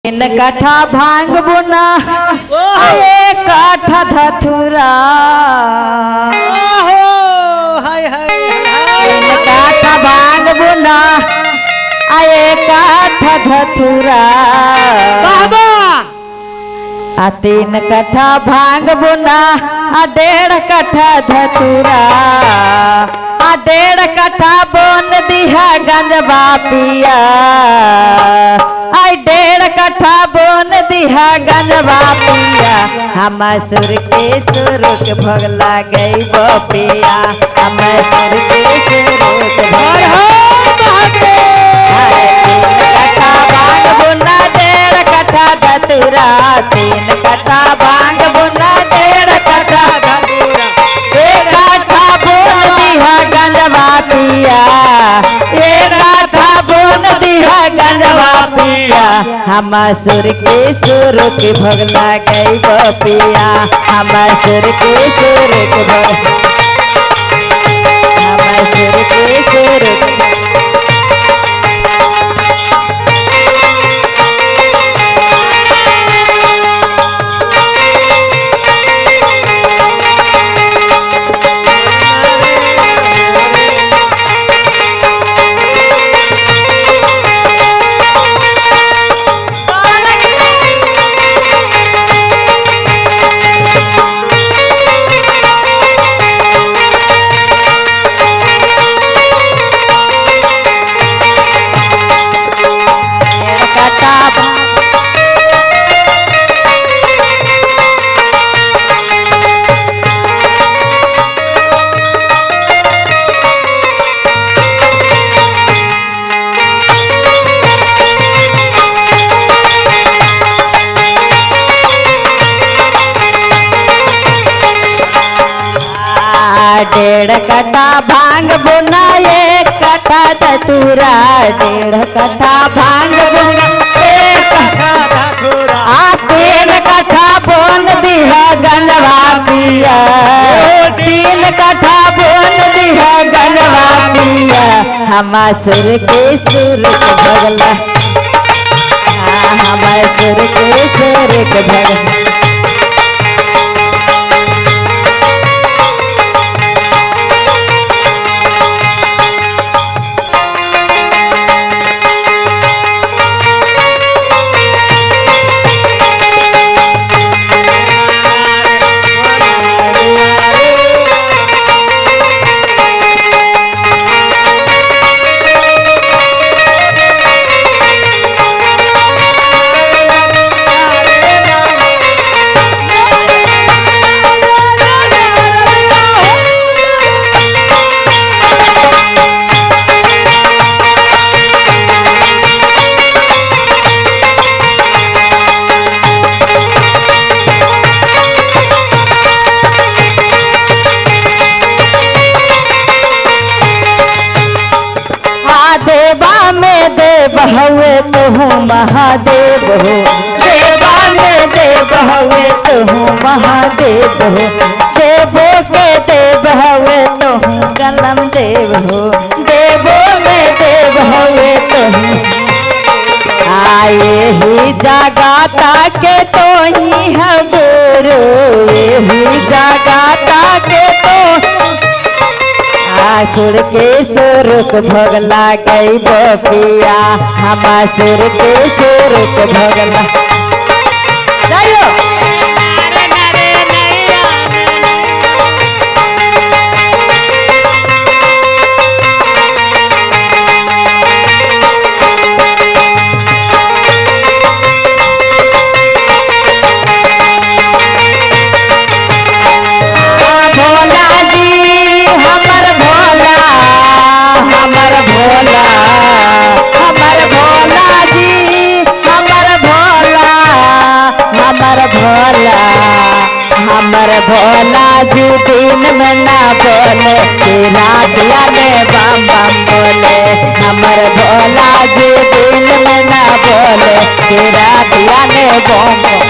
तीन कट्ठा भांग बुना ओहो। एक कट्ठा धथुरा ओहो हाय हाय तीन हाय कट्ठा भांग बुना आ एक कट्ठा धथुरा बाबा आ तीन कट्ठा भांग बुना आ डेढ़ कट्ठा धतुरा आ डेढ़ कट्ठा बोन दिहा गंजबा पिया आई डेढ़ कट्ठा बोन दिहा गंजबा पिया हम सुर के सुर के भोग गई बपिया हम सुर के सुर के हाय भोग हाय महादेव तीन कट्ठा भांग बुना डेढ़ कट्ठा धतुरा तीन कट्ठा भांग बुना डेढ़ कट्ठा एक कट्ठा बोन दिहा गंजवा पिया एक कट्ठा बोन दिहा गंजवा पिया हम सुर के सुर के भगला गई बपिया हम सुर के सुर के भग हम सुर के सुर के कट्ठा आ, डेढ़ कट्ठा भांग बुना एक कट्ठा धतूरा डेढ़ कट्ठा भांग बुना एक आ तीन कट्ठा बोन दिहा गंजवा पिया तीन कट्ठा बोन दिहा गंजवा पिया हम सुर के सुर के भगला हम सुर के सुर के भगला महादेवा में देव हवे तुहू महादेव हो देवा में देव हवे तुहू महादेव हो देवो के देव हवे तुहू गलम देव हो देवो में देव हवे तुहू आए ही जगाता के तो ही है गुरु यही जगाता के तो आसुर के सुरुक भगला गई बपिया हम सुर के सुरुक भगला जाइयो भोला जी हमर भोला हमर भोला हमर भोला जी हमर भोला हमर भोला हमर भोला जी दिन में ना बोले तेरा दिया में बम बम बोले हमर भोला जी दिन में ना बोले तेरा दिया में बम बम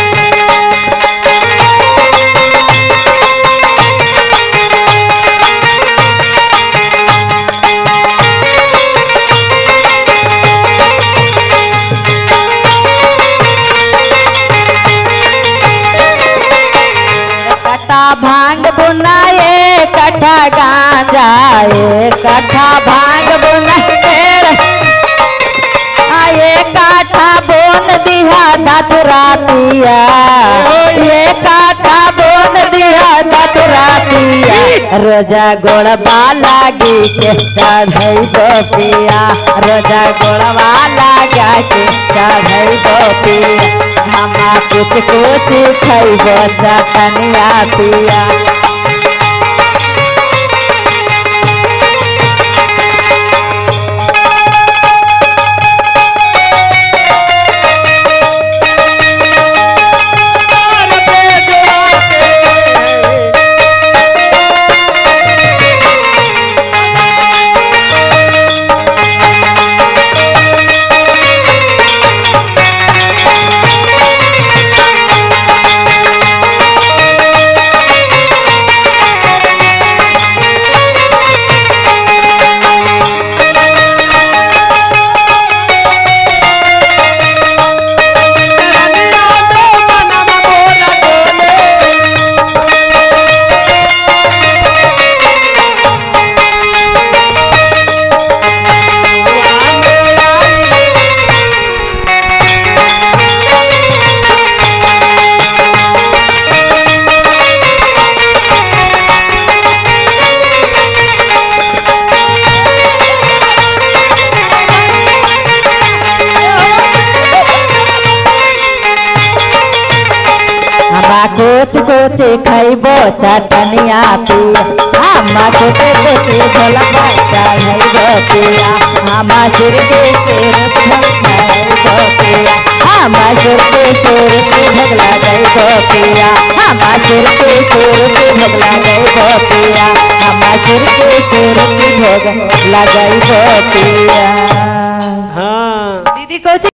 कट्टा भांग बुना एक कट्ठा गांजा एक कट्ठा भांग बुना तेरे आए काठा बोन दिया दतुरा पिया ये काठा बोन दिया दतुरा पिया रोजा गोड़बा लागी के चढ़ई दो पिया रोजा गोड़बा लगा के चढ़ई दो पिया हमा कुछ कुछ खैबो चटनिया पिया हमा कुछ कुछ खैबो चटनिया पिया हमा कुछ कुछ झोलबा चढ़ैबो पिया हमा सिर के सिर खैबो पिया हमा सिर के सिर के भोग लगैबो पिया हमा सिर के सिर के भोग लगैबो पिया हमा सिर के सिर के भोग लगैबो पिया हाँ दीदी को